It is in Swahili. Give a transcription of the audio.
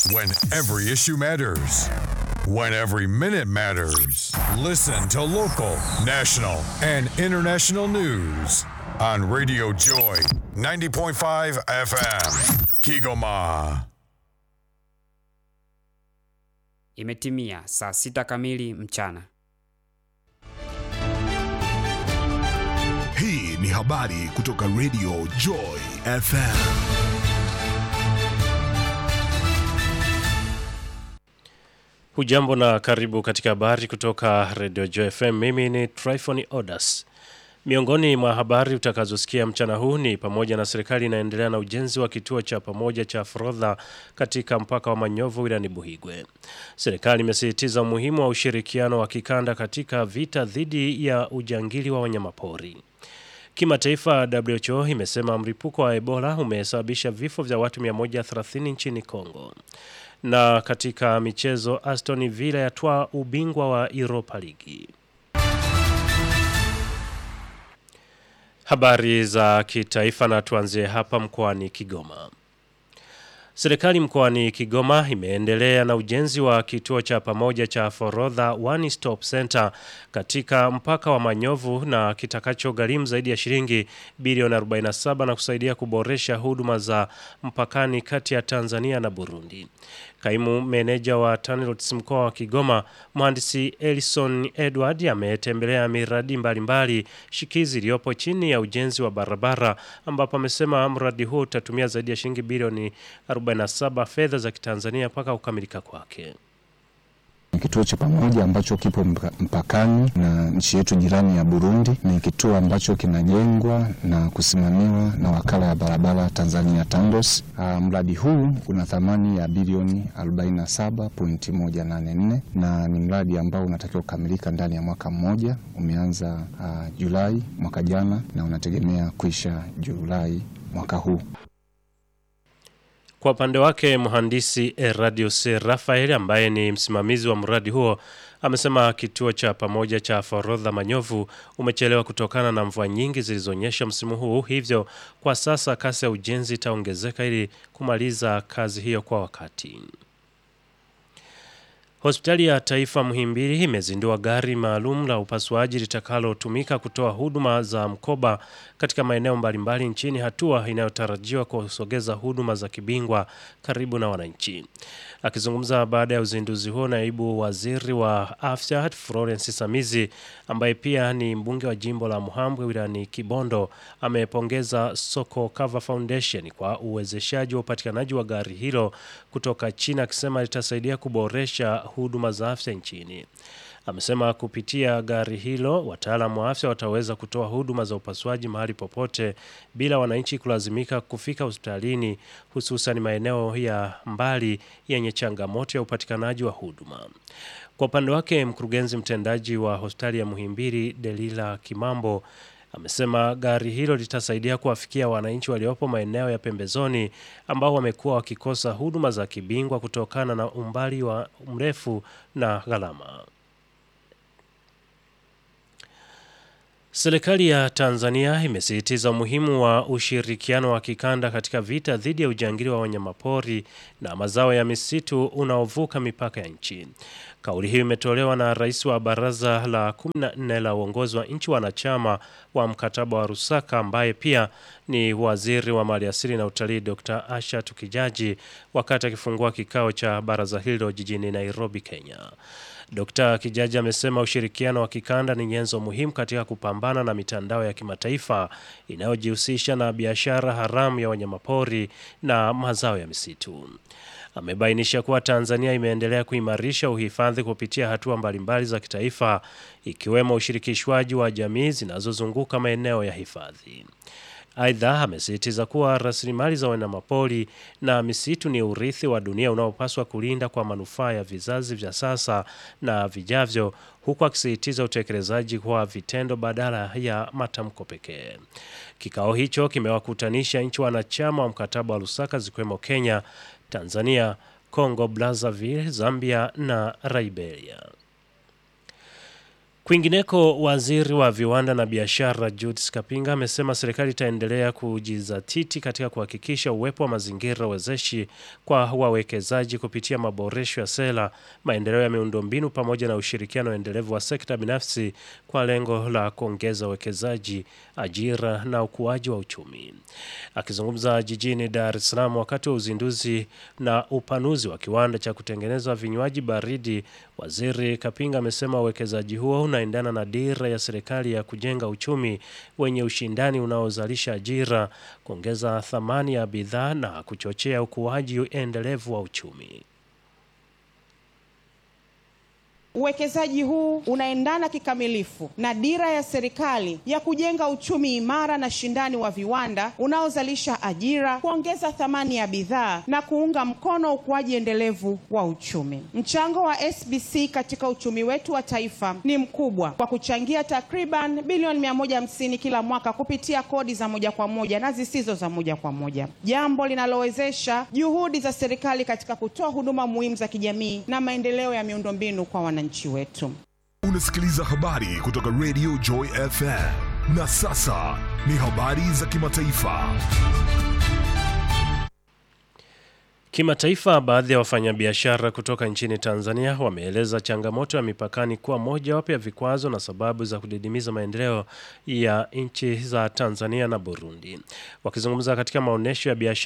When every issue matters. When every minute matters. Listen to local, national, and international news on Radio Joy 90.5 FM. Kigoma. Imetimia saa sita kamili mchana. Hii ni habari kutoka Radio Joy FM. Hujambo na karibu katika habari kutoka Radio Joy FM. Mimi ni Tryphon Odas. Miongoni mwa habari utakazosikia mchana huu ni pamoja na serikali inaendelea na ujenzi wa kituo cha pamoja cha forodha katika mpaka wa Manyovu wilayani Buhigwe. Serikali imesisitiza umuhimu wa ushirikiano wa kikanda katika vita dhidi ya ujangili wa wanyamapori. Kimataifa, WHO imesema mlipuko wa Ebola umesababisha vifo vya watu 130 nchini Kongo. Na katika michezo, Aston Villa yatwaa ubingwa wa Europa League. Habari za kitaifa na tuanzie hapa mkoani Kigoma. Serikali mkoani Kigoma imeendelea na ujenzi wa kituo cha pamoja cha forodha One Stop Center katika mpaka wa Manyovu na kitakacho gharimu zaidi ya shilingi bilioni 47 na kusaidia kuboresha huduma za mpakani kati ya Tanzania na Burundi. Kaimu meneja wa TANROADS mkoa wa Kigoma, mhandisi Elison Edward ametembelea miradi mbalimbali shikizi iliyopo chini ya ujenzi wa barabara ambapo amesema mradi huo utatumia zaidi ya shilingi bilioni 47 fedha za Kitanzania mpaka kukamilika kwake. Ni kituo cha pamoja ambacho kipo mpa- mpakani na nchi yetu jirani ya Burundi. Ni kituo ambacho kinajengwa na kusimamiwa na wakala ya barabara Tanzania TANROADS. Uh, mradi huu una thamani ya bilioni 47.184 na ni mradi ambao unatakiwa kukamilika ndani ya mwaka mmoja. Umeanza uh, Julai mwaka jana na unategemea kuisha Julai mwaka huu. Kwa upande wake mhandisi Eradius Rafael ambaye ni msimamizi wa mradi huo amesema kituo cha pamoja cha forodha Manyovu umechelewa kutokana na mvua nyingi zilizonyesha msimu huu, hivyo kwa sasa kasi ya ujenzi itaongezeka ili kumaliza kazi hiyo kwa wakati. Hospitali ya Taifa Muhimbili imezindua gari maalum la upasuaji litakalotumika kutoa huduma za mkoba katika maeneo mbalimbali nchini, hatua inayotarajiwa kusogeza huduma za kibingwa karibu na wananchi. Akizungumza baada ya uzinduzi huo, naibu waziri wa afya Florence Samizi ambaye pia ni mbunge wa jimbo la Muhambwe wilayani Kibondo amepongeza Soko Cover Foundation kwa uwezeshaji wa upatikanaji wa gari hilo kutoka China, akisema litasaidia kuboresha huduma za afya nchini. Amesema kupitia gari hilo wataalamu wa afya wataweza kutoa huduma za upasuaji mahali popote bila wananchi kulazimika kufika hospitalini, hususan maeneo ya mbali yenye changamoto ya upatikanaji wa huduma. Kwa upande wake, mkurugenzi mtendaji wa hospitali ya Muhimbili Delila Kimambo amesema gari hilo litasaidia kuwafikia wananchi waliopo maeneo ya pembezoni ambao wamekuwa wakikosa huduma za kibingwa kutokana na umbali wa mrefu na gharama. Serikali ya Tanzania imesisitiza umuhimu wa ushirikiano wa kikanda katika vita dhidi ya ujangili wa wanyamapori na mazao ya misitu unaovuka mipaka ya nchi. Kauli hiyo imetolewa na rais wa baraza la 14 la uongozi wa nchi wanachama wa mkataba wa Rusaka ambaye pia ni waziri wa maliasili na utalii Dr. Asha Tukijaji wakati akifungua kikao cha baraza hilo jijini Nairobi, Kenya. Dkt. Kijaji amesema ushirikiano wa kikanda ni nyenzo muhimu katika kupambana na mitandao ya kimataifa inayojihusisha na biashara haramu ya wanyamapori na mazao ya misitu. Amebainisha kuwa Tanzania imeendelea kuimarisha uhifadhi kupitia hatua mbalimbali za kitaifa ikiwemo ushirikishwaji wa jamii zinazozunguka maeneo ya hifadhi. Aidha, amesisitiza kuwa rasilimali za wanyamapori na misitu ni urithi wa dunia unaopaswa kulinda kwa manufaa ya vizazi vya sasa na vijavyo, huku akisisitiza utekelezaji kwa vitendo badala ya matamko pekee. Kikao hicho kimewakutanisha nchi wanachama wa mkataba wa Lusaka zikiwemo Kenya, Tanzania, Congo Brazzaville, Zambia na Liberia. Kwingineko, waziri wa viwanda na biashara Judith Kapinga amesema serikali itaendelea kujizatiti katika kuhakikisha uwepo wa mazingira wezeshi kwa wawekezaji kupitia maboresho ya sera, maendeleo ya miundombinu pamoja na ushirikiano endelevu wa sekta binafsi kwa lengo la kuongeza uwekezaji, ajira na ukuaji wa uchumi. Akizungumza jijini Dar es Salaam wakati wa uzinduzi na upanuzi wa kiwanda cha kutengeneza vinywaji baridi, waziri Kapinga amesema uwekezaji huo unaendana na dira ya serikali ya kujenga uchumi wenye ushindani unaozalisha ajira, kuongeza thamani ya bidhaa na kuchochea ukuaji endelevu wa uchumi. Uwekezaji huu unaendana kikamilifu na dira ya serikali ya kujenga uchumi imara na shindani wa viwanda unaozalisha ajira, kuongeza thamani ya bidhaa na kuunga mkono ukuaji endelevu wa uchumi. Mchango wa SBC katika uchumi wetu wa taifa ni mkubwa kwa kuchangia takriban bilioni 150 kila mwaka kupitia kodi za moja kwa moja na zisizo za moja kwa moja, jambo linalowezesha juhudi za serikali katika kutoa huduma muhimu za kijamii na maendeleo ya miundombinu kwa wananchi wetu. Unasikiliza habari kutoka Radio Joy FM. Na sasa ni habari za kimataifa. Kimataifa, baadhi ya wafanyabiashara kutoka nchini Tanzania wameeleza changamoto ya mipakani kuwa mojawapo ya vikwazo na sababu za kudidimiza maendeleo ya nchi za Tanzania na Burundi. Wakizungumza katika maonyesho ya biashara